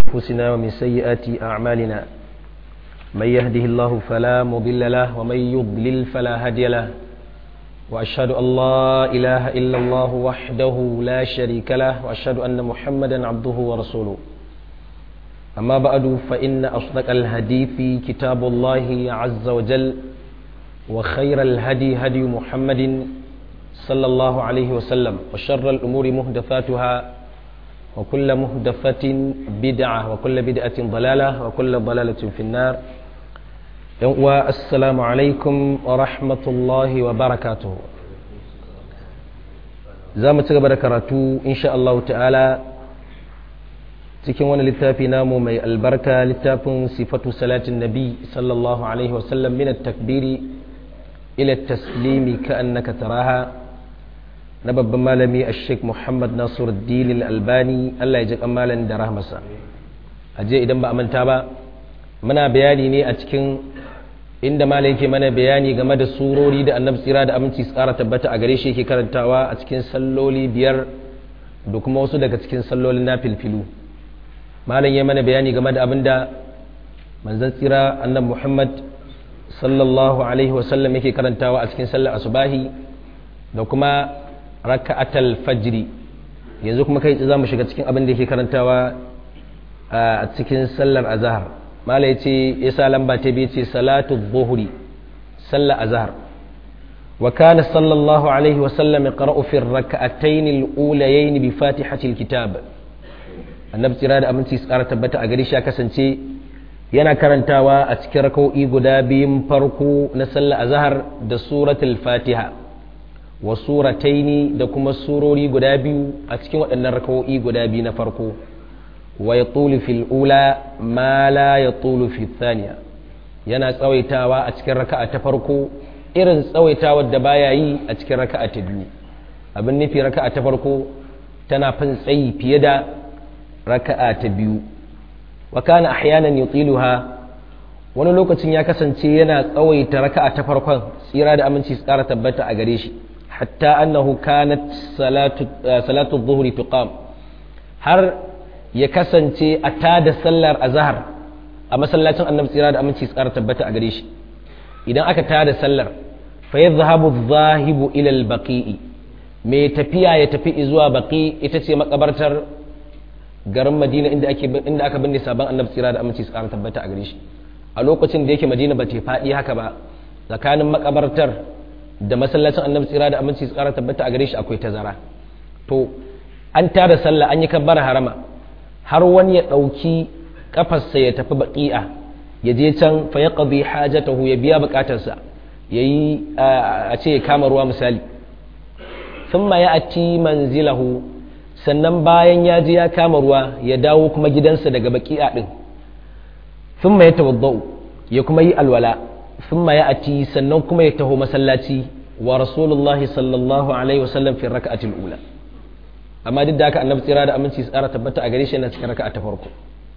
أنفسنا ومن سيئات أعمالنا من يهده الله فلا مضل له ومن يضلل فلا هادي له وأشهد أن لا إله إلا الله وحده لا شريك له وأشهد أن محمدا عبده ورسوله أما بعد فإن أصدق الحديث كتاب الله عز وجل وخير الهدي هدي محمد صلى الله عليه وسلم وشر الأمور مهدفاتها وكل مهدفة بدعة وكل بدعة ضلالة وكل ضلالة في النار والسلام عليكم ورحمة الله وبركاته زامة تغبر كراتو إن شاء الله تعالى cikin wani littafi namu mai albarka littafin sifatu salatin nabi sallallahu alaihi wasallam min takbiri ila taslimi ka annaka taraha na babban malami a sheik muhammad nasiruddin albani allah ya ji malam da rahmasa a je idan ba a manta ba muna bayani ne a cikin inda malam yake mana bayani game da surori da annabi tsira da aminci tsara tabbata a gare shi yake karantawa a cikin salloli biyar da kuma wasu daga cikin sallolin na filfilu malam ya mana bayani game da abin da manzan tsira annabi muhammad sallallahu alaihi wasallam yake karantawa a cikin sallar asubahi da kuma raka'atal fajri yanzu kuma kai za mu shiga cikin abin da yake karantawa a cikin sallar azhar mala yace yasa lamba ta biyu ce salatu dhuhri sallar azhar wa kana sallallahu alaihi wa sallam yaqra'u fi ar-rak'atayn al-ulayayn bi fatihati al-kitab annabi tsira da aminci tsara tabbata a gari shi kasance yana karantawa a cikin raka'o'i guda biyun farko na sallar azhar da suratul fatiha wa surataini da kuma surori guda biyu a cikin waɗannan rakawo'i guda biyu na farko wa ya fil ula ma la ya fi thaniya yana tsawaitawa a cikin raka'a ta farko irin tsawaitawar da baya yi a cikin raka'a ta biyu abin nufi raka'a ta farko tana fin tsayi fiye da raka'a ta biyu wa kana ahyanan yutiluha wani lokacin ya kasance yana tsawaita raka'a ta farkon tsira da aminci su ƙara tabbata a gare shi حتى أنه كانت صلاة صلاة الظهر تقام har ya kasance a tada sallar azhar a masallacin annabi tsira da aminci tsara tabbata a gare shi idan aka tada sallar fa yadhhabu adh-dhahibu ila al-baqi'i mai tafiya ya tafi zuwa baqi ita ce makabartar garin Madina inda ake inda aka binne sabon annabi tsira da aminci tsara tabbata a gare shi a lokacin da yake Madina ba ta faɗi haka ba tsakanin makabartar da masallacin annabi tsira da aminci su kara tabbata a gare shi akwai tazara to an tada sallah an yi kabbar harama har wani ya ɗauki kafarsa ya tafi baƙi'a ya je can fa ya qadi hajatahu ya biya buƙatarsa ya yi a ce ya kama ruwa misali thumma ya ati manzilahu sannan bayan ya je ya kama ruwa ya dawo kuma gidansa daga baƙi'a din thumma ya tawaddau ya kuma yi alwala ثم يأتي sannan kuma ya taho masallaci wa rasulullahi sallallahu alaihi wasallam fi raka'atil ula amma duk da haka annabi tsira da aminci tsara tabbata a gare shi yana cikin raka'a ta farko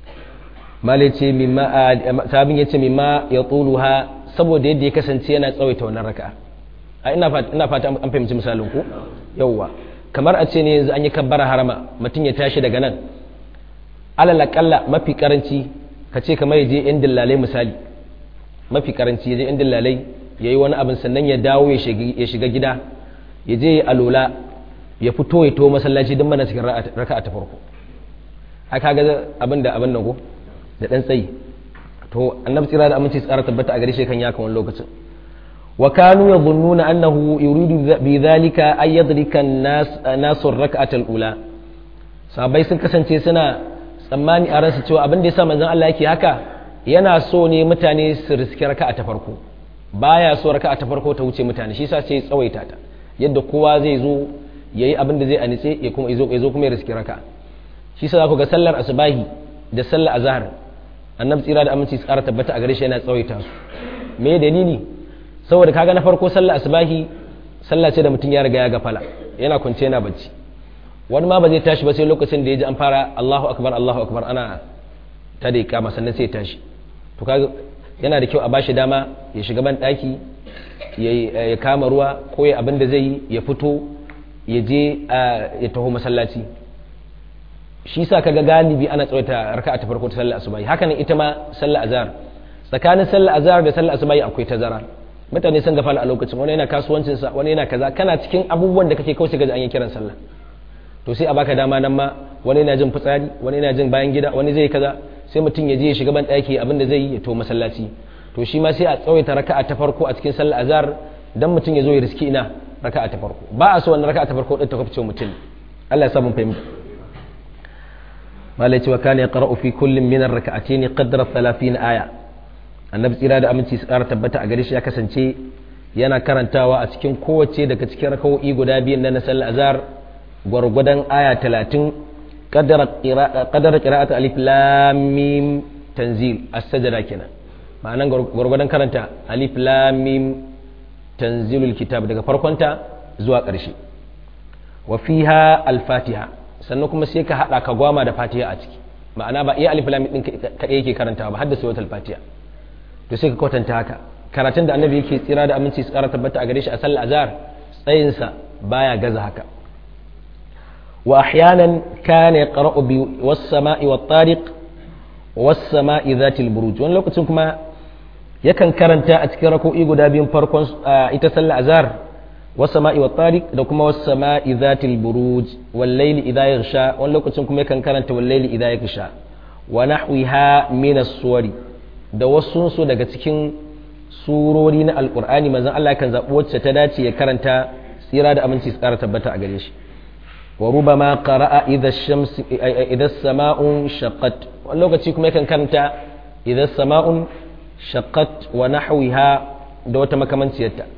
mala yace mimma sabin yace mimma ya tuluha saboda yadda ya kasance yana tsawaita wannan raka'a a ina fata ina fata an fahimci misalin ku yawwa kamar a ce ne yanzu an yi kabbara harama mutum ya tashi daga nan alal aqalla mafi karanci ka ce kamar ya je yan dillalai misali mafi karanci ya je inda lalai ya yi wani abin sannan ya dawo ya shiga gida ya je ya alola ya fito ya to masallaci don mana cikin raka ta farko haka ga abin da abin nan go da dan tsayi to annabi tsira da aminci tsara tabbata a gare shi kan ya kan wani lokacin wa kanu yadhunnuna annahu yuridu bi dhalika ay yadrika an-nas nasu rak'at al-ula sahabbai sun kasance suna tsammani a ransu cewa abin da yasa manzon Allah yake haka yana so ne mutane su riski raka'a ta farko baya so raka'a ta farko ta wuce mutane shi yasa sai ya tsawaita ta yadda kowa zai zo yayi abin da zai anice ya kuma ya zo kuma ya riski raka'a shi yasa ku ga sallar asubahi da sallar azhar annabi tsira da aminci su ƙara tabbata a gare shi yana tsawaita su me dalili saboda kaga na farko sallar asubahi sallah ce da mutum ya riga ya gafala yana kwance yana bacci wani ma ba zai tashi ba sai lokacin da ya ji an fara Allahu akbar Allahu akbar ana ta da ikama sannan sai ya tashi to kaga yana da kyau a bashi dama ya shiga ban daki ya kama ruwa ko ya abin da zai yi ya fito ya je ya taho masallaci shi sa kaga galibi ana tsawaita raka'a ta farko ta sallar asubahi haka ne ita ma sallar azhar tsakanin sallar azhar da sallar asubahi akwai tazara mutane sun gafala a lokacin wani yana kasuwancin sa wani yana kaza kana cikin abubuwan da kake kauce gaji an yi kiran sallah to sai a baka dama nan ma wani yana jin fitsari wani yana jin bayan gida wani zai kaza sai mutum ya je ya shiga ban daki abin da zai yi ya to masallaci to shi ma sai a tsawaita raka'a ta farko a cikin sallar azhar dan mutum ya zo ya riski ina raka'a ta farko ba a so wannan raka'a ta farko din ta kwafce mutum Allah ya sa mun fahimta malai cewa kana yaqra'u fi kullin min ar-rak'atayn qadra 30 aya annabi tsira da aminci su ƙara tabbata a gare shi ya kasance yana karantawa a cikin kowace daga cikin raka'o'i guda biyun na sallar azhar gwargwadon aya 30 qadara qira'atu alif lam mim tanzil as-sajda kenan ma'anan gwargwadon karanta alif lam mim tanzilul kitab daga farkonta zuwa ƙarshe wa fiha al-fatiha sannan kuma sai ka hada ka gwama da fatiha a ciki ma'ana ba iya alif lam din kadai yake karantawa ba har da suratul fatiha to sai ka kwatanta haka karatun da annabi yake tsira da aminci tsara tabbata a gare shi a sallar azhar tsayin sa baya gaza haka wa ahyanan kana yaqra'u bi was-sama'i wat-tariq was-sama'i dhatil buruj wani lokacin kuma yakan karanta a cikin rako'i guda biyun farkon ita sallar azhar والسماء والطارق da kuma والسماء ذات البروج والليل إذا يغشى wani lokacin kuma yakan karanta والليل إذا يغشى ونحوها من الصور da wasu su daga cikin surori na alkur'ani manzon Allah kan zaɓi wacce ta dace ya karanta tsira da aminci su ƙara tabbata a gare shi wa rubama qara'a idha shams idha sama'un shaqqat wani lokaci kuma yakan karanta idha sama'un shaqqat wa nahwiha da wata makamanciyarta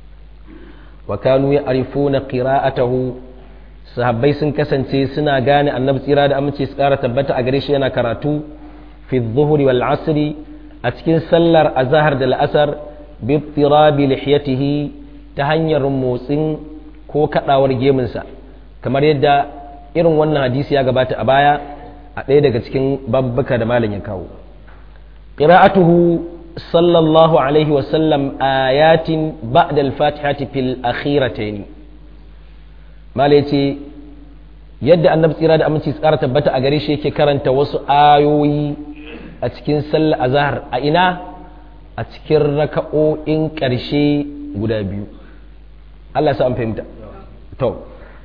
wa kanu ya'rifuna qira'atahu sahabbai sun kasance suna gane annabi tsira da aminci su ƙara tabbata a gare shi yana karatu fi dhuhri wal asri a cikin sallar azahar da la'asar bi tirabi lihiyatihi ta hanyar motsin ko kadawar gemunsa kamar yadda irin wannan hadisi ya gabata a baya a ɗaya daga cikin babbuka da malam ya kawo qira'atuhu sallallahu alaihi wasallam ayatin ba'da al-fatihati fil akhiratayn malai yace yadda annabi tsira da aminci tsara tabbata a gare shi yake karanta wasu ayoyi a cikin sallar azhar a ina a cikin raka'o'in ƙarshe guda biyu Allah sa an fahimta to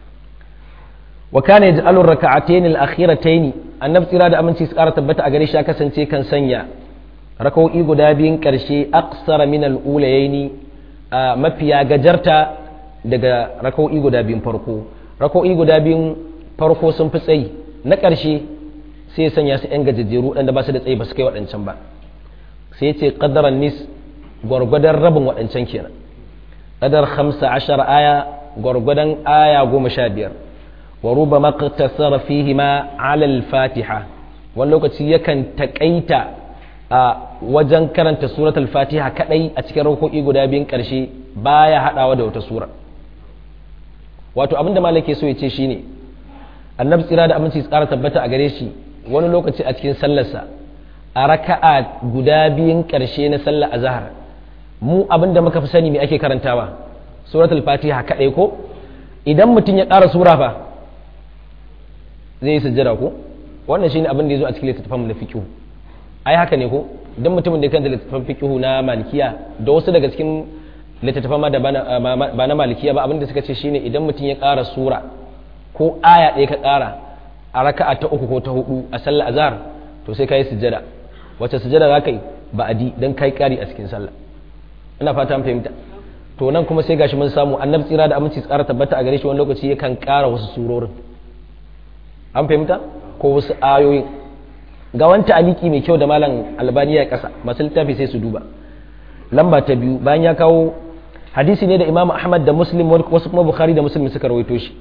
wa kana yaj'alu raka'atayn al-akhiratayn annabi tsira da aminci tsara tabbata a gare shi ya kasance kan sanya raka'o'i guda biyun ƙarshe aqsara min al-ulayayn mafiya gajarta daga raka'o'i guda biyun farko raka'o'i guda biyun farko sun fi tsayi na ƙarshe sai ya sanya su 'yan gajejjeru waɗanda ba su da tsayi ba su kai waɗancan ba sai ce ƙaddaran nis gwargwadon rabin waɗancan kenan ƙadar hamsa ashar aya gwargwadon aya goma sha biyar wa ruba maqtasara fihi ma alal fatiha wani lokaci yakan taƙaita a wajen karanta suratul fatiha kadai a cikin rakoki guda biyun ƙarshe baya haɗawa da wata sura wato abinda malake so ya ce shine annabi tsira da aminci tsara tabbata a gare shi wani lokaci a cikin sallarsa a raka'a guda biyun ƙarshe na sallar azhar mu abin da muka fi sani me ake karantawa suratul fatiha kaɗai ko idan mutum ya ƙara sura fa zai yi sujjada ko wannan shine abin da ya zo a cikin littattafan na fiqh ai haka ne ko idan mutumin da ya kanta littattafan fiqh na malikiya da wasu daga cikin littattafan ma da ba na malikiya ba abin da suka ce shine idan mutum ya ƙara sura ko aya ɗaya ka ƙara a raka'a ta uku ko ta hudu a sallar azhar to sai kai sujjada wacce sujjada za ka yi ba adi dan kai ƙari a cikin sallah ina fata an fahimta to nan kuma sai gashi mun samu annabi tsira da aminci tsara tabbata a gare shi wani lokaci yakan ƙara wasu surorin an fahimta ko wasu ayoyin ga wanta aliki mai kyau da malam albani ya kasa masu littafi sai su duba lamba ta biyu bayan ya kawo hadisi ne da imamu ahmad da muslim wasu kuma bukhari da muslim suka rawaito shi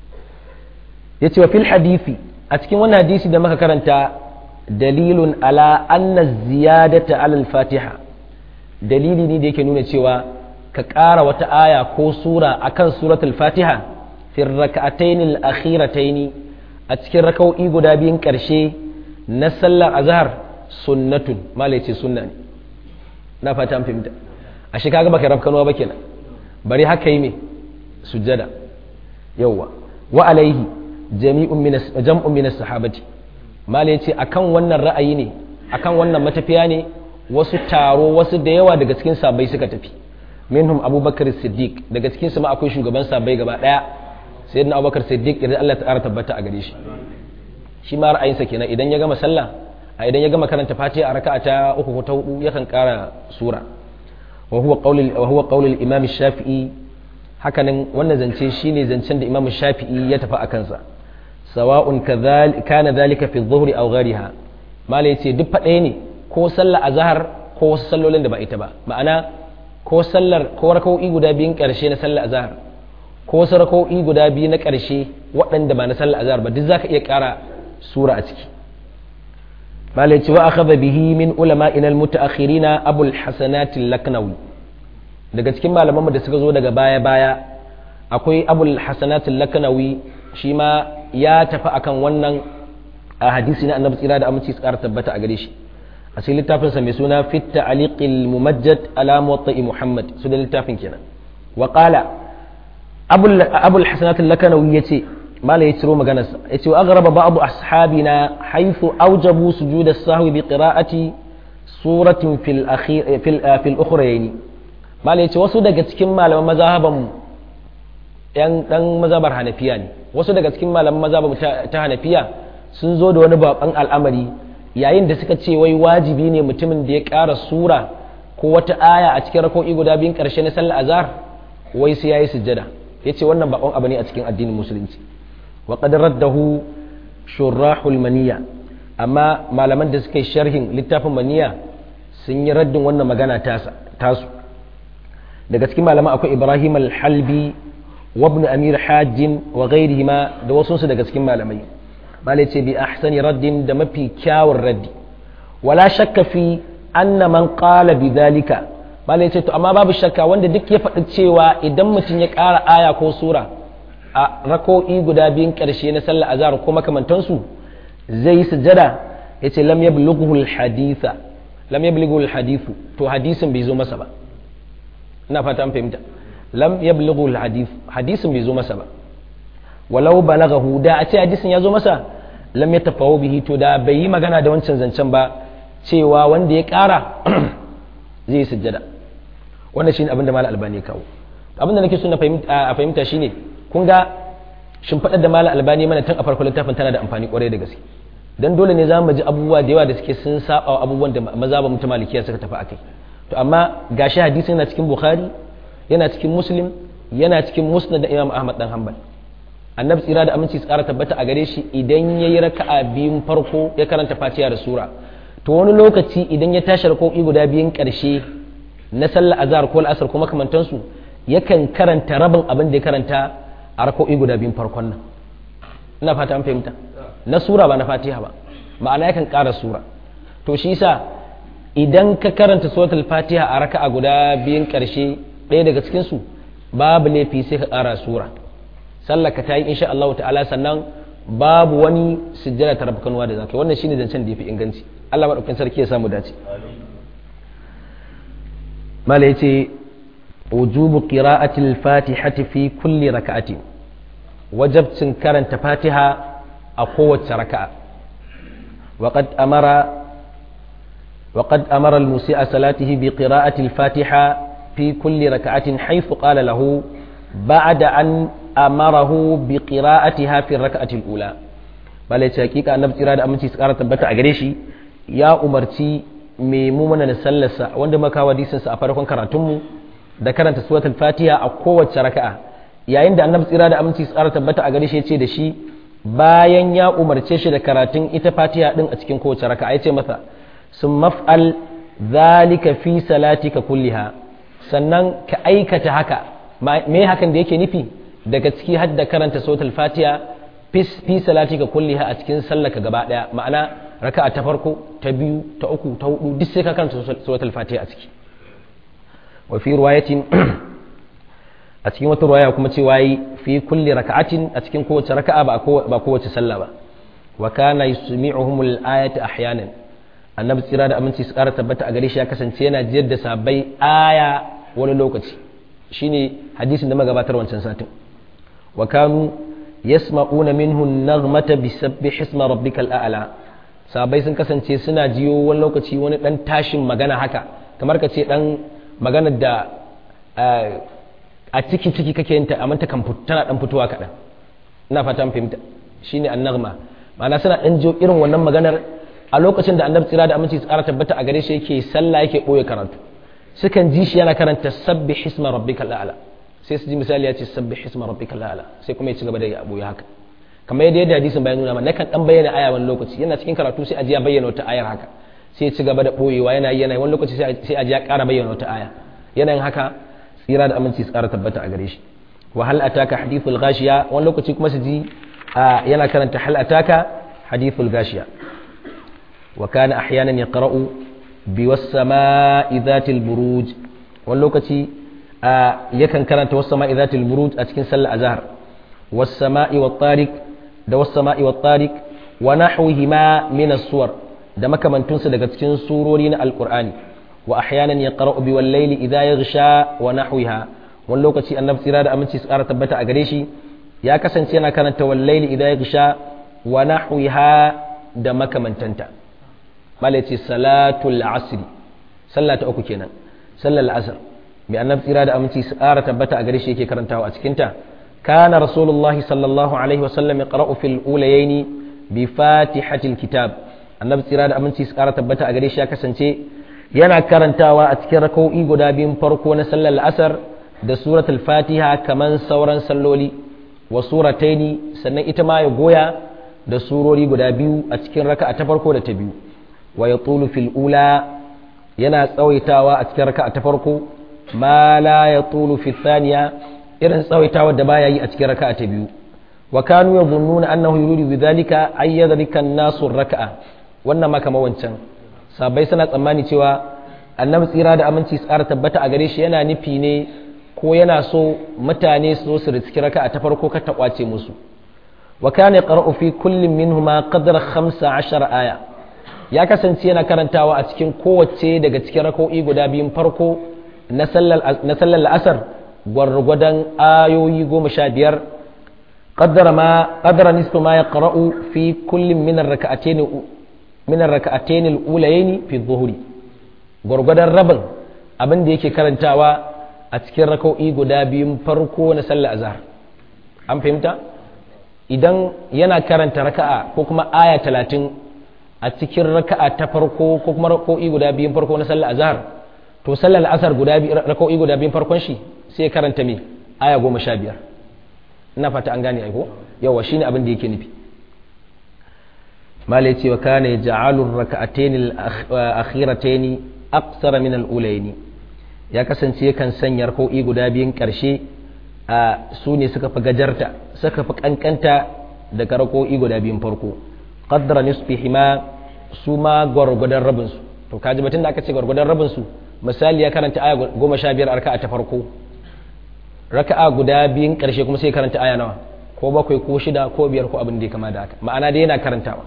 ya ce wa fil hadisi a cikin wannan hadisi da muka karanta dalilun ala anna ziyadata alal fatiha dalili ne da yake nuna cewa ka ƙara wata aya ko sura akan suratul fatiha fi raka'atayn al-akhiratayn a cikin raka'o'i guda biyun ƙarshe na sallar azhar sunnatun malai ce sunna ne na fata an fahimta a shi kaga baka rafkanuwa ba kenan bari haka yi me sujjada yawwa wa alaihi jami'un min jam'un min sahabati mala yace akan wannan ra'ayi ne akan wannan matafiya ne wasu taro wasu da yawa daga cikin sabai suka tafi minhum abubakar siddiq daga cikin su ma akwai shugaban sabai gaba daya sayyidina abubakar siddiq idan Allah ta ƙara tabbata a gare shi shi ma ra'ayinsa kenan idan ya gama sallah a idan ya gama karanta fatiha a raka'a ta uku ko ta hudu yakan ƙara sura wa huwa qawlul wa huwa qawlul imam shafi'i hakanan wannan zance shine zancen da imam shafi'i ya tafi a kansa sawa'un kana dhalika fi dhuhri aw ghayriha malai yace duk faɗaya ne ko sallar azhar ko wasu sallolin da ba ita ba ma'ana ko sallar ko raka'o'i guda biyun ƙarshe na sallar azhar ko wasu raka'o'i guda biyu na ƙarshe waɗanda ba na sallar azhar ba duk zaka iya ƙara sura a ciki malai ce wa akhadha bihi min ulama'ina al-muta'akhirina abul hasanat al-laknawi daga cikin malaman da suka zo daga baya baya akwai abul hasanat al-laknawi shi ma ya tafi akan wannan a hadisi na annabi tsira da aminci su ƙara tabbata a gare shi a cikin littafinsa mai suna fit ta'liqil mumajjad ala muwatta'i muhammad su da littafin kenan wa qala abul abul hasanat al-laknawi yace mala ya ciro maganarsa ya ce wa aghraba ba'du ashabina haythu awjabu sujud as-sahwi bi qira'ati suratin fil akhir fil fil ukhrayn mala ya ce wasu daga cikin malaman mazhaban yan dan mazhabar hanafiya ne wasu daga cikin malaman mazhaban ta hanafiya sun zo da wani baban al'amari yayin da suka ce wai wajibi ne mutumin da ya ƙara sura ko wata aya a cikin rako'i guda biyun ƙarshe na sallar azhar wai sai yayi sujjada yace wannan bakon abu ne a cikin addinin musulunci وقد رده شراح المنية أما ما لمن دسك شرح لتاف منية sun yi raddin wannan magana tasu daga cikin malama akwai ibrahim al-halbi wa ibn amir hajjin wa ghairihima da wasu daga cikin malamai malai ce bi ahsani raddin da mafi kyawun raddi wala shakka fi anna man qala bi dhalika malai ce to amma babu shakka wanda duk ya faɗi cewa idan mutum ya ƙara aya ko sura a rako'i guda biyun ƙarshe na sallar azhar ko makamantansu zai yi sujada ya ce lam yablughu al-haditha lam yablughu al-hadithu to hadisin bai zo masa ba ina fata an fahimta lam yablughu al-hadith hadisin bai zo masa ba walau balaghahu da a ce hadisin ya zo masa lam yatafawu bihi to da bai yi magana da wancan zancen ba cewa wanda ya ƙara zai yi sujada wannan shine abin da mal albani ya kawo abin da nake so na a fahimta shine kun ga shimfiɗar da malam albani mana tun a farko littafin tana da amfani kwarai da gaske dan dole ne za mu ji abubuwa da yawa da suke sun saba abubuwan da maza ba mutum malikiya suka tafi akai to amma gashi hadisi yana cikin bukhari yana cikin muslim yana cikin musnad da imam ahmad dan hanbal annabi tsira da aminci tsara tabbata a gare shi idan yayi raka'a biyun farko ya karanta fatiha da sura to wani lokaci idan ya tashi rako'i guda biyun karshe na sallar azhar ko al'asar ko makamantansu yakan karanta rabin abin da ya karanta a rako'i guda biyun farkon nan ina fata an fahimta na sura ba na fatiha ba ma'ana yakan ƙara sura to shi yasa idan ka karanta suratul fatiha a raka'a guda biyun ƙarshe ɗaya daga cikin su babu laifi sai ka ƙara sura sallar ka tayi insha Allah ta'ala sannan babu wani sujjada ta rabkanwa da zakai wannan shine zancen da yafi inganci Allah madaukakin sarki ya samu dace mala yace wujubu qira'atil fatihati fi kulli raka'atin wajabcin karanta fatiha a kowace raka'a وقد أمر وقد أمر المسيء صلاته بقراءة الفاتحة في كل ركعة حيث قال له بعد أن أمره بقراءتها في الركعة الأولى bala ce hakika annabi tsira da aminci su kara tabbata a gare shi ya umarci mai mumuna na sallarsa wanda maka hadisinsa a farkon karatunmu da karanta suratul fatiha a kowace raka'a yayin da annabi tsira da aminci su kara tabbata a gare shi ya ce da shi bayan ya umarce shi da karatun ita fatiha din a cikin kowace raka'a ya ce masa sun maf'al zalika fi salatika kulliha sannan ka aikata haka me hakan da yake nufi daga ciki har da karanta suratul fatiha fi salatika kulliha a cikin sallaka gaba daya ma'ana raka'a ta farko ta biyu ta uku ta hudu duk sai ka karanta suratul fatiha a ciki wa fi riwayatin a cikin wata ruwaya kuma cewa yi fi kulli raka'atin a cikin kowace raka'a ba kowace sallah ba wa kana yusmi'uhumul ayata ahyanan annabi tsira da aminci su ƙara tabbata a gare shi ya kasance yana jiyar da sabai aya wani lokaci shine hadisin da magabatar wancan satin wa kanu yasma'una minhu an-naghmata bisabbih isma rabbikal a'la sabai sun kasance suna jiyo wani lokaci wani dan tashin magana haka kamar ka ce dan maganar da a ciki ciki kake yin ta amma ta kan tana dan fitowa kaɗan ina fata an fahimta shine annagma ma'ana suna dan jiyo irin wannan maganar a lokacin da annabi tsira da aminci tsara tabbata a gare shi yake sallah yake boye karatu sukan ji shi yana karanta sabbih isma rabbikal a'la sai su ji misali ya ce sabbih isma rabbikal a'la sai kuma ya ci gaba da ya boye haka kamar yadda yadda hadisin bayan nuna mana nakan dan bayyana aya wani lokaci yana cikin karatu sai a ji ya bayyana wata ayar haka sai ya ci gaba da boyewa yana yana wani lokaci sai a ji ya ƙara bayyana wata aya yana yin haka tsira da aminci tsara tabbata a gare shi wa hal ataka hadithul ghashiya wani lokaci kuma su ji yana karanta hal ataka hadithul ghashiya wa kana ahyanan yaqra'u bi was sama'i dhatil buruj wani lokaci yakan karanta was sama'i dhatil buruj a cikin sallar azhar was sama'i wat tariq da was sama'i wat tariq wa nahwihima min as-suwar da makamantunsu daga cikin surori na alqur'ani wa ahyanan yaqra'u bi wal layli idha yaghsha wa nahwiha wani lokaci annabi tsira da aminci su ƙara tabbata a gare shi ya kasance yana karanta wal layli idha yaghsha wa nahwiha da makamantanta malai ce salatul asri sallah ta uku kenan sallar asr mai annabi tsira da aminci su ƙara tabbata a gare shi yake karantawa a cikinta kana rasulullahi sallallahu alaihi wasallam yaqra'u fil ulayaini bi fatihatil kitab annabi tsira da aminci su ƙara tabbata a gare shi ya kasance yana karantawa a cikin raka'o'i guda biyun farko na sallar asar da suratul fatiha kaman sauran salloli wa surataini sannan ita ma ya goya da surori guda biyu a cikin raka'a ta farko da ta biyu wa ya tulu fil ula yana tsawaitawa a cikin raka'a ta farko ma la ya tulu fil thaniya irin tsawaitawa da baya yi a cikin raka'a ta biyu wa kanu yadhunnuna annahu yuridu bidhalika ay yadrika an-nasu raka'a wannan ma kamar wancan sabai suna tsammani cewa annabi tsira da aminci tsara tabbata a gare shi yana nufi ne ko yana so mutane su zo su riski raka'a ta farko ka ta kwace musu wa kana yaqra'u fi kullin minhuma qadra 15 aya ya kasance yana karantawa a cikin kowace daga cikin raka'o'i guda biyun farko na sallar na sallar asar gwargwadon ayoyi goma sha biyar qaddara ma qaddara nisfu ma yaqra'u fi kullin min ar-rak'atayn min ar-rak'atayn al-ulayayn fi adh-dhuhri gwargwadon rabin abin da yake karantawa a cikin raka'o'i guda biyun farko na sallar azhar an fahimta idan yana karanta raka'a ko kuma aya talatin a cikin raka'a ta farko ko kuma raka'o'i guda biyun farko na sallar azhar to sallar asar guda raka'o'i guda biyun farkon shi sai karanta me aya goma sha biyar ina fata an gane aiko yawa shine abin da yake nufi malai cewa kana yaj'alu raka'atayn al-akhiratayn aqsara min al-ulayn ya kasance yakan sanya raka'o'i guda biyun karshe a su ne suka fi gajarta suka fi kankanta daga raka'o'i guda biyun farko qaddara nisfihima su ma gwargwadon rabin su to kaji batun da aka ce gwargwadon rabin su misali ya karanta aya goma sha biyar raka'a ta farko raka'a guda biyun karshe kuma sai karanta aya nawa ko bakwai ko shida ko biyar ko abin da ya kama da haka ma'ana dai yana karantawa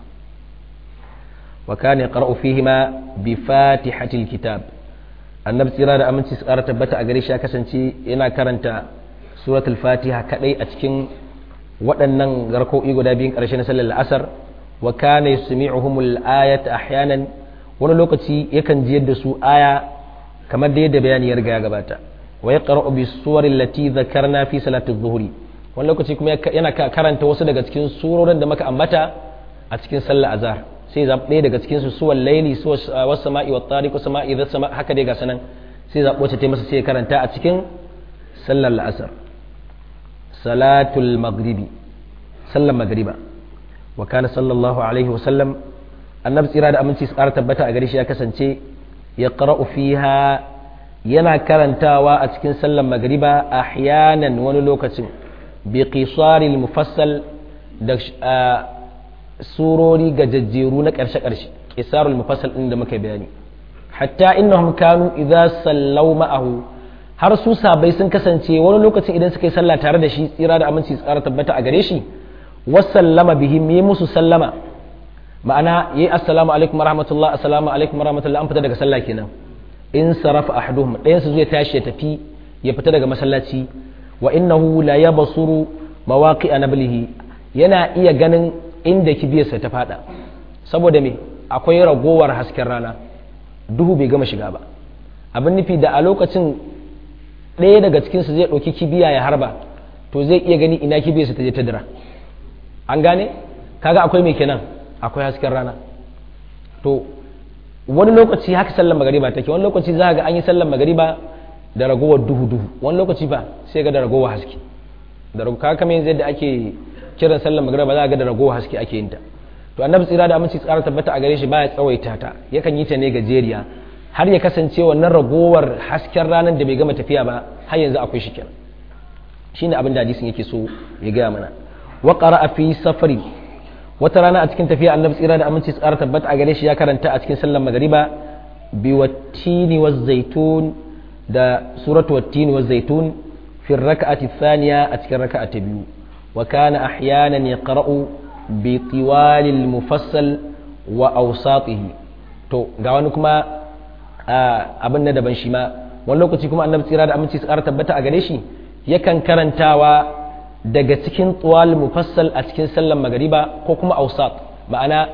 wa kana yaqra'u fihima bi fatihatil kitab annabi tsira da aminci su ƙara tabbata a gare shi ya kasance yana karanta suratul fatiha kadai a cikin waɗannan garko'i guda biyun ƙarshe na sallar asar wa kana yusmi'uhumul ayata ahyanan wani lokaci yakan ji yadda su aya kamar da yadda bayani ya riga ya gabata wa yaqra'u bis suwar allati dhakarna fi salati dhuhri wani lokaci kuma yana karanta wasu daga cikin surorin da muka ambata a cikin sallar azhar sai zaɓi ɗaya daga cikin su suwal laili wasu sama'i wa tariq wasu sama'i idza sama haka dai ga sanan sai zaɓi wacce ta masa sai karanta a cikin sallar la'asar salatul maghribi sallar magriba wa kana sallallahu alaihi wa sallam annabi tsira da aminci su ƙara tabbata a gare shi ya kasance ya qara'u fiha yana karantawa a cikin sallar magriba ahyanan wani lokacin bi qisaril mufassal da surori gajajjeru na ƙarshe-ƙarshe qisarul mufassal din da muka bayani hatta innahum kanu idza sallaw ma'ahu har su sabai sun kasance wani lokacin idan suka yi sallah tare da shi tsira da aminci tsara tabbata a gare shi wasallama bihim yi musu sallama ma'ana yi assalamu alaikum warahmatullah assalamu alaikum warahmatullah an fita daga sallah kenan in sarafa ahaduhum ɗayan su zai tashi ya tafi ya fita daga masallaci wa innahu la yabsuru mawaqi nablihi yana iya ganin inda kibiyarsa ta fada saboda me akwai ragowar hasken rana duhu bai gama shiga ba abin nufi da a lokacin ɗaya daga cikinsu zai ɗauki kibiya ya harba to zai iya gani ina kibiyarsa ta je ta dira an gane kaga akwai mai kenan akwai hasken rana to wani lokaci haka sallar magariba take wani lokaci za ga an yi sallar magariba da ragowar duhu duhu wani lokaci ba sai ga da ragowar haske da ragowar kaga kamar yanzu yadda ake kiran sallar magariba za ga da ragowar haske ake yin ta to annabi tsira da aminci tsara tabbata a gare shi baya tsawaita ta yakan yi ta ne gajeriya har ya kasance wannan ragowar hasken ranar da bai gama tafiya ba har yanzu akwai shi kenan shine abin da hadisin yake so ya gaya mana wa qara'a fi safari wata rana a cikin tafiya annabi tsira da aminci tsara tabbata a gare shi ya karanta a cikin sallar magariba bi wattini waz zaitun da suratu wattini waz zaitun fi raka'ati thaniya a cikin raka'a ta biyu wa kana ahyanan yaqra'u bi tiwalil mufassal wa awsatihi to ga wani kuma abin na daban shi ma wani lokaci kuma annabi tsira da aminci tsara tabbata a gare shi yakan karantawa daga cikin tuwal mufassal a cikin sallan magariba ko kuma ausat ma'ana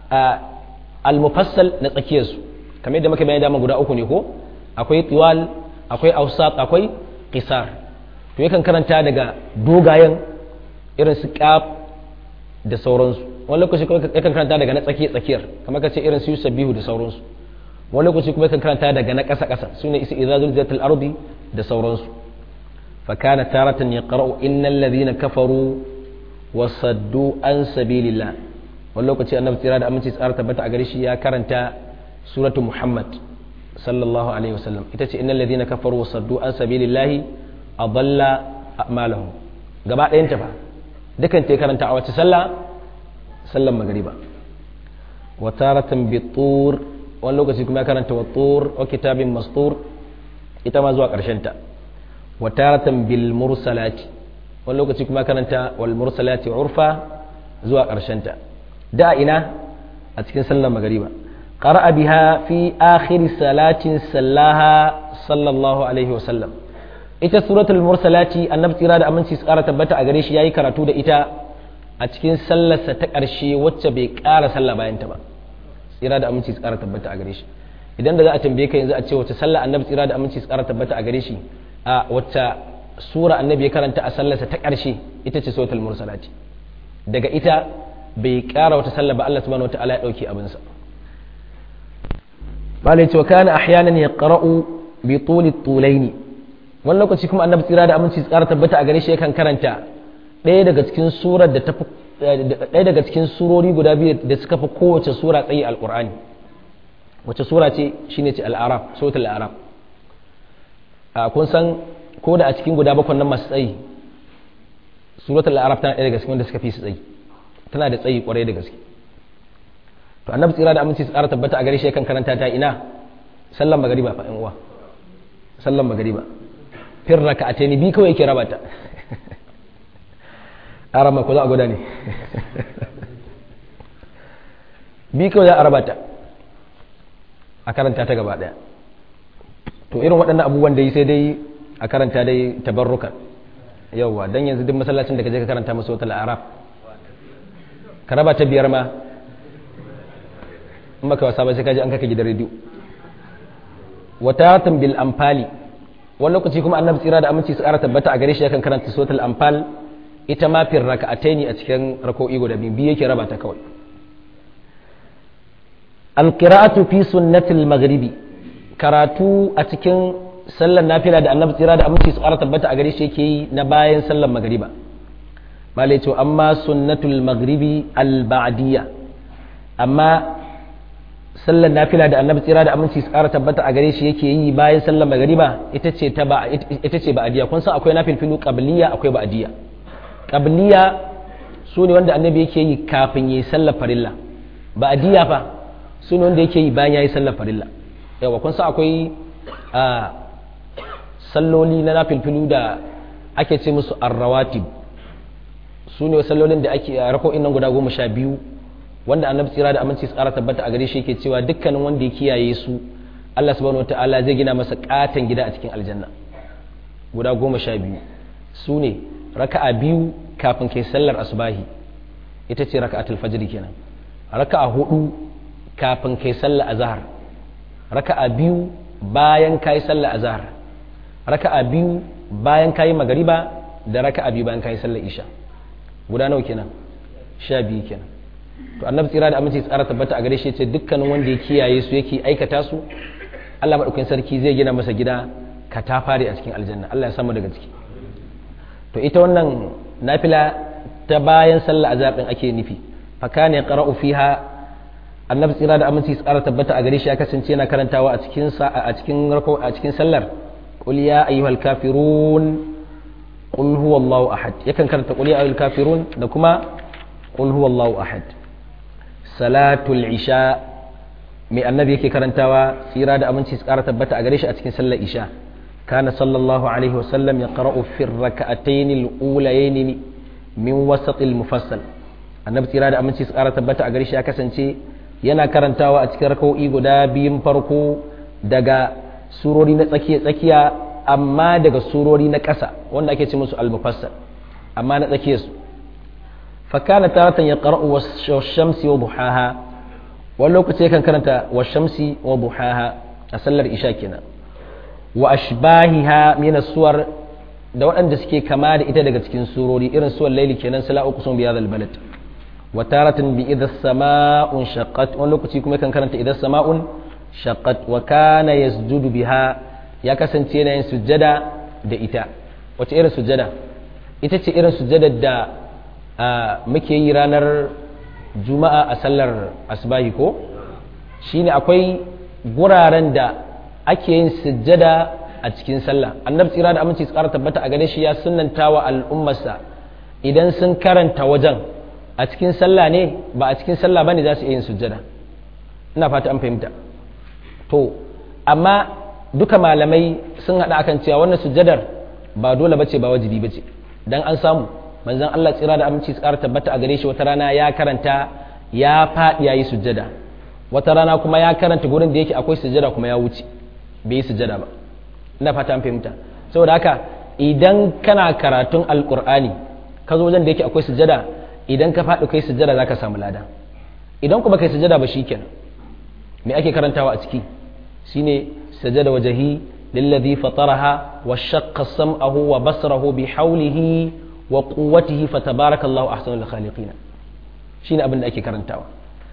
al-mufassal na tsakiyarsu kamar yadda muka bayani dama guda uku ne ko akwai tuwal akwai ausat akwai qisar to yakan karanta daga dogayen irin su qaf da sauransu wani lokaci kuma yakan karanta daga na tsakiya tsakiyar kamar kace irin su sabihu da sauransu wani lokaci kuma yakan karanta daga na ƙasa ƙasa sune isi izazul zatul ardi da sauransu فكان تارة يقرأ إن الذين كفروا وصدوا عن سبيل الله واللوكتي أنه تراد أمن تسأر تبت أغريشي يا كرنتا سورة محمد صلى الله عليه وسلم إتتي إن الذين كفروا وصدوا عن سبيل الله أضل أعمالهم gaba ɗayan ta fa dukan ta karanta a wace sallah sallan magariba wa taratan bi tur wani lokaci kuma ya karanta wa tur wa kitabin mastur ita ma zuwa ƙarshen ta wataratan bil mursalati wani lokaci kuma karanta wal mursalati urfa zuwa ta da ina a cikin sallar magariba qara'a biha fi akhir salatin sallaha sallallahu alaihi wasallam ita suratul mursalati annabi tsira da aminci su kara tabbata a gare shi yayi karatu da ita a cikin sallarsa ta ƙarshe wacce bai ƙara sallah bayan ta ba tsira da aminci su kara tabbata a gare shi idan da za a tambaye ka yanzu a ce wace sallah annabi tsira da aminci su kara tabbata a gare shi a wacce sura annabi ya karanta a sallarsa ta ƙarshe ita ce sautul mursalati daga ita bai ƙara wata sallah ba Allah subhanahu wataala ya dauki abinsa bale ce wa kana ahyanan yaqra'u bi tuli tulaini wani lokaci kuma annabi tsira da aminci tsara tabbata a gare shi yakan karanta ɗaya daga cikin surar da ta ɗaya daga cikin surori guda biyu da suka fi kowace sura tsayi alqur'ani wace sura ce shine ce al-araf suratul araf kun san ko da a cikin guda bakwai nan masu tsayi suratul araf tana ɗaya daga cikin wanda suka fi su tsayi tana da tsayi kwarai da gaske to annabi tsira da aminci su ƙara tabbata a gare shi kan karanta ta ina sallan magariba fa uwa sallan magariba fir raka'ataini bi kawai yake raba ta arama ko za a gwada ne bi kawai za a raba ta a karanta ta gaba ɗaya to irin waɗannan abubuwan da yi sai dai a karanta dai tabarruka yauwa don yanzu duk masallacin da ka je ka karanta masu wata araf ka raba ta biyar ma in baka wasa ba sai ka je an kaka gidan rediyo wata bil amfali wani lokaci kuma annabi tsira da aminci su ƙara tabbata a gare shi yakan karanta suratul amfal ita ma fir raka'ataini a cikin rako'i guda biyu biyu yake raba ta kawai alqira'atu fi sunnatil maghribi karatu a cikin sallar nafila da annabi tsira da aminci su ƙara tabbata a gare shi yake yi na bayan sallar magariba malai ce amma sunnatul maghribi al-ba'diyya amma sallar nafila da annabi tsira da aminci su ƙara tabbata a gare shi yake yi bayan sallar magariba ita ce ta ba ita ce ba'diyya kun san akwai nafil filu qabliya akwai ba'diyya qabliya su ne wanda annabi yake yi kafin yi sallar farilla ba'diyya fa su ne wanda yake yi bayan yayi sallar farilla yawa kun san akwai a salloli na nafilfilu da ake ce musu arrawatib su ne sallolin da ake rako'in nan guda goma sha biyu wanda annabi tsira da aminci tsara tabbata a gare shi yake cewa dukkanin wanda ya kiyaye su Allah subhanahu wataala zai gina masa katon gida a cikin aljanna guda goma sha biyu su ne raka'a biyu kafin kai sallar asubahi ita ce raka'atul fajr kenan raka'a hudu kafin kai sallar azhar raka'a biyu bayan kai sallar azhar raka'a biyu bayan kai magariba da raka'a biyu bayan kai sallar isha guda nawa kenan sha biyu kenan to annabi tsira da aminci tsara tabbata a gare shi ce dukkanin wanda ya kiyaye su yake aikata su Allah madaukakin sarki zai gina masa gida katafare a cikin aljanna Allah ya samu daga ciki to ita wannan nafila ta bayan sallar azhar din ake nufi fa kana yaqra'u fiha annabi tsira da aminci tsara tabbata a gare shi ya kasance yana karantawa a cikin sa a cikin rako a cikin sallar qul ya ayyuhal kafirun qul huwallahu ahad yakan karanta qul ya ayyuhal kafirun da kuma qul huwallahu ahad salatul isha mai annabi yake karantawa tsira da aminci tsara tabbata a gare shi a cikin sallar isha kana sallallahu alaihi wasallam ya qara'u fi rak'atayn al-ulayayn min wasat al-mufassal annabi tsira da aminci tsara tabbata a gare shi ya kasance yana karantawa a cikin rak'o'i guda biyun farko daga surori na tsakiya tsakiya amma daga surori na ƙasa wanda ake ce musu al-mufassal amma na tsakiyarsu فكان تارة يقرأ والشمس وضحاها ولو كنت كان كانت والشمس وضحاها أسلر إشاكنا وأشباهها من الصور da waɗanda suke kama da ita daga cikin surori irin suwar laili kenan sala uqsum bi hadha balad wa taratan bi idha sama'un shaqqat wani lokaci kuma kan karanta idha sama'un shaqqat wa kana yasjudu biha ya kasance yana yin sujjada da ita wace irin sujjada ita ce irin sujjada da muke yi ranar juma'a a sallar asbahi ko shine akwai guraren da ake yin sujjada a cikin sallah annabi tsira da aminci tsara tabbata a gare shi ya sunnanta wa al'ummarsa idan sun karanta wajen a cikin sallah ne ba a cikin sallah bane za su iya yin sujjada ina fata an fahimta to amma duka malamai sun haɗa akan cewa wannan sujjadar ba dole bace ba wajibi bace dan an samu manzon Allah tsira da aminci tsara tabbata a gare shi wata rana ya karanta ya faɗi ya yi sujjada wata rana kuma ya karanta gurin da yake akwai sujjada kuma ya wuce bai yi sujjada ba ina fata an fahimta saboda haka idan kana karatun alkur'ani ka zo wajen da yake akwai sujjada idan ka faɗi kai sujjada zaka samu lada idan kuma kai sujjada ba shikenan me ake karantawa a ciki shine sajada wajhi للذي فطرها وشق سمعه وبصره بحوله wa quwwatihi fatabarakallahu ahsanul khaliqin shine abin da ake karantawa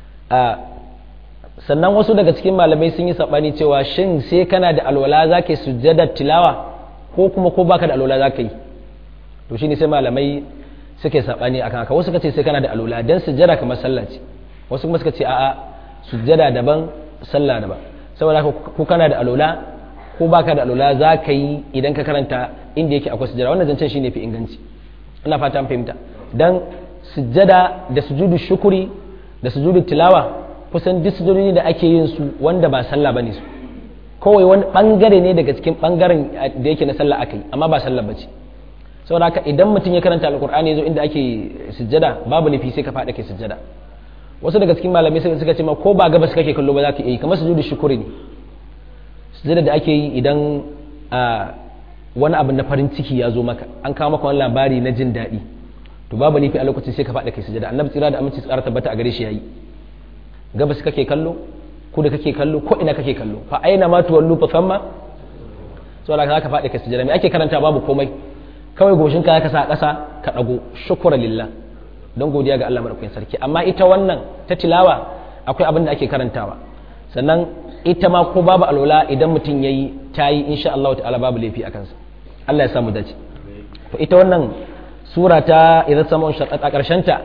a sannan wasu daga cikin malamai sun yi sabani cewa shin sai kana da alwala zaka yi sujjadar tilawa ko kuma ko baka da alwala zaka yi to shine sai malamai suke sabani akan haka wasu suka ce sai kana da alwala dan sujjada kamar sallah ce wasu kuma suka ce a'a sujjada daban sallah daban saboda haka ko kana da alwala ko baka da alwala zaka yi idan ka karanta inda yake akwai sujjada wannan zancen shine fi inganci ina fata fahimta dan sujjada da sujudu shukuri da sujudu tilawa kusan duk sujudoni da ake yin su wanda ba sallah bane su kawai wani bangare ne daga cikin bangaren da yake na sallah akai amma ba sallah bace saboda haka idan mutum ya karanta alqur'ani yazo inda ake sujjada babu nufi sai ka fada kai sujjada wasu daga cikin malamai suka ce ma ko ba gabas kake kallo ba za ka yi kamar sujudu shukuri ne sujjada da ake yi idan wani abu na farin ciki ya zo maka an kawo maka wani labari na jin daɗi to babu nufi a lokacin sai ka faɗa kai sujada annabi tsira da aminci tsara tabbata a gare shi yayi gabas kake kallo ko da kake kallo ko ina kake kallo fa aina ma tuwallu fa famma saboda ka ka faɗa kai sujada me ake karanta babu komai kawai goshin ka ka sa ƙasa ka dago shukran lillah don godiya ga Allah madaukakin sarki amma ita wannan ta tilawa akwai abin da ake karantawa sannan ita ma ko babu alwala idan mutum yayi tayi insha Allah ta'ala babu laifi a kansa Allah ya samu dace to ita wannan sura ta idza sama'un shaqqat a karshen ta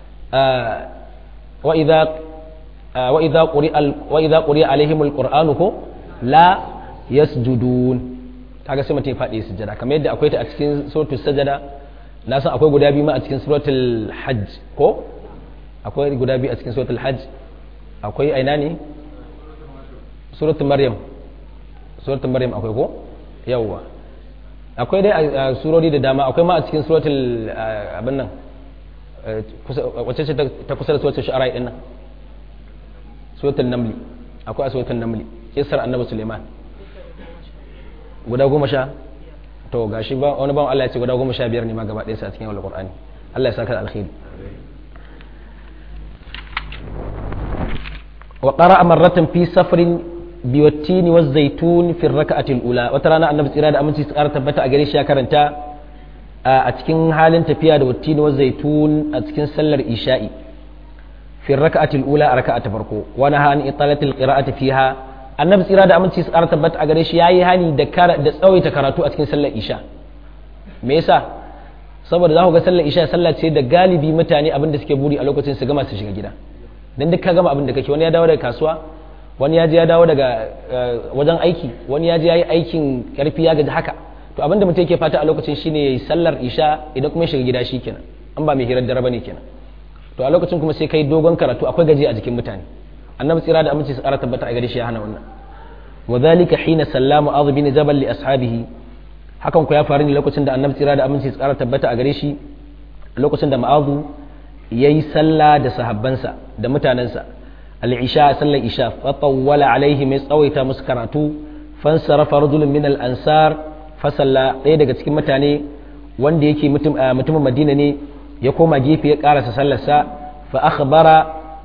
wa idza wa idza quri'a wa idza quri'a alaihimul qur'anu ko la yasjudun kaga sai mutum ya faɗi sujada kamar yadda akwai ta a cikin suratul sajada na san akwai guda biyu ma a cikin suratul hajj ko akwai guda biyu a cikin suratul hajj akwai aina ne suratul maryam suratul maryam akwai ko yawwa akwai dai a surori da dama akwai ma a cikin suratul abin nan wacce ce ta kusa da suratul shu'ara din nan suratul namli akwai a suratul namli kisar annabi suleiman guda goma sha to gashi ba wani bawan Allah ya ce guda goma sha biyar ne ma gaba ɗaya a cikin alqur'ani Allah ya saka alkhairi wa qara'a marratan fi safrin biwattini wa zaitun fi raka'atil ula wata rana annabi tsira da aminci su ƙara tabbata a gare shi ya karanta a cikin halin tafiya da wattini wa zaitun a cikin sallar isha'i fi raka'atil ula a raka'a ta farko wa naha an italatil qira'ati fiha annabi tsira da aminci su ƙara tabbata a gare shi yayi hani da da tsawaita karatu a cikin sallar isha me yasa saboda za ku ga sallar isha sallah ce da galibi mutane abin da suke buri a lokacin su gama su shiga gida dan duk ka gama abin da kake wani ya dawo daga kasuwa wani ya je ya dawo daga wajen aiki wani ya je ya yi aikin karfi ya gaji haka to abin da mutum yake fata a lokacin shine yayi sallar isha idan kuma ya shiga gida shi kenan an ba mai hirar dare bane kenan to a lokacin kuma sai kai dogon karatu akwai gaji a jikin mutane annabi tsira da aminci su ƙara tabbata a gare shi ya hana wannan wa dhalika hina sallama adh bin jabal li ashabihi hakan ku ya faru ne lokacin da annabi tsira da aminci su ƙara tabbata a gare shi lokacin da ma'azu yayi sallah da sahabbansa da mutanensa al-isha sallar isha fa tawwala alaihi mai tsawaita musu karatu fansarafa rajulun min al-ansar fa salla ɗaya daga cikin mutane wanda yake mutumin madina ne ya koma gefe ya karasa sallarsa fa akhbara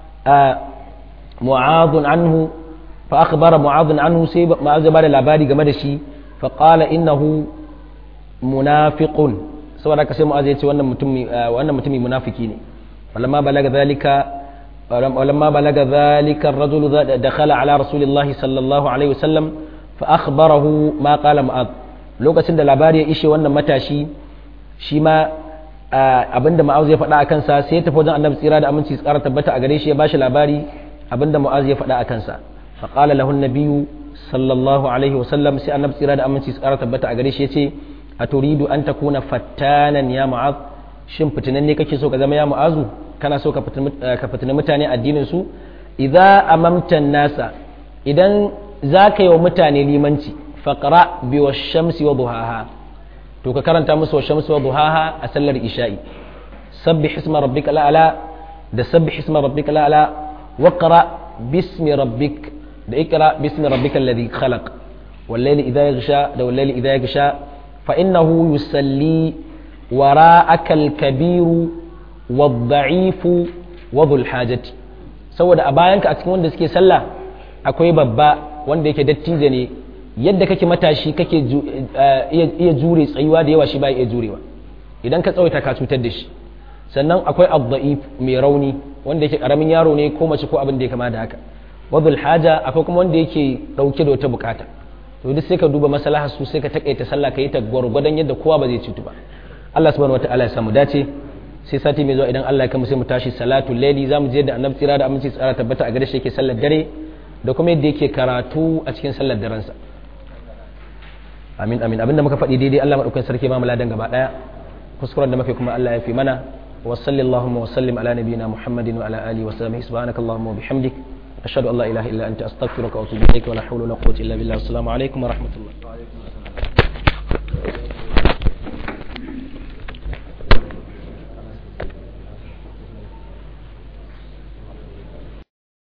mu'adun anhu fa akhbara mu'adun anhu sai ma'az ya bada labari game da shi fa qala innahu munafiqun saboda haka sai mu'az ya ce wannan mutumi wannan mutumi munafiki ne falamma balaga zalika ولما بلغ ذلك الرجل دخل على رسول الله صلى الله عليه وسلم فأخبره ما قال معاذ lokacin da labari ya ishe wannan matashi shi ma abinda ma'az ya faɗa a kansa sai ya tafi wajen annabi tsira da aminci tsara tabbata a gare shi ya bashi labari abinda mu'az ya faɗa a kansa fa qala lahu an-nabiyyu sallallahu alaihi wa sallam sai annabi tsira da aminci tsara tabbata a gare shi yace aturidu an takuna fattanan ya mu'az shin fitinan ne kake so ka zama ya mu'azu kana so ka fitina mutane addinin su idza amamta nasa idan za ka yi wa mutane limanci faqra bi shamsi wa duhaha to ka karanta musu wa shamsi wa duhaha a sallar isha'i sabbih isma rabbika la'ala da sabbih isma rabbika la'ala wa qra bismi rabbik da ikra bismi rabbikal ladhi khalaq wal layli idha yaghsha da wal layli idha yaghsha fa innahu yusalli wara'aka al-kabiru wadda'ifu wadul hajati saboda a bayanka a cikin wanda suke sallah akwai babba wanda yake dattijo ne yadda kake matashi kake iya jure tsayuwa da yawa shi ba iya jurewa idan ka tsawaita ka cutar da shi sannan akwai adda'if mai rauni wanda yake karamin yaro ne ko mace ko abin da ya kama da haka wadul haja akwai kuma wanda yake dauke da wata bukata to duk sai ka duba maslahar su sai ka takaita sallah ka yi ta gwargwadon yadda kowa ba zai cutu ba Allah subhanahu wataala ya samu dace sai sati mai zuwa idan Allah ya kama sai mu tashi salatu laili zamu je da annabi tsira da aminci tsara tabbata a gare shi yake sallar dare da kuma yadda yake karatu a cikin sallar daren sa amin amin abinda muka faɗi daidai Allah madaukakin sarki ba mu ladan gaba daya kuskuren da muke kuma Allah ya fi mana wa sallallahu wa sallim ala nabiyyina muhammadin wa ala alihi wa sahbihi subhanakallahumma wa bihamdik ashhadu an la ilaha illa anta astaghfiruka wa atubu ilaik wa la hawla wa la quwwata illa billah assalamu alaikum wa rahmatullah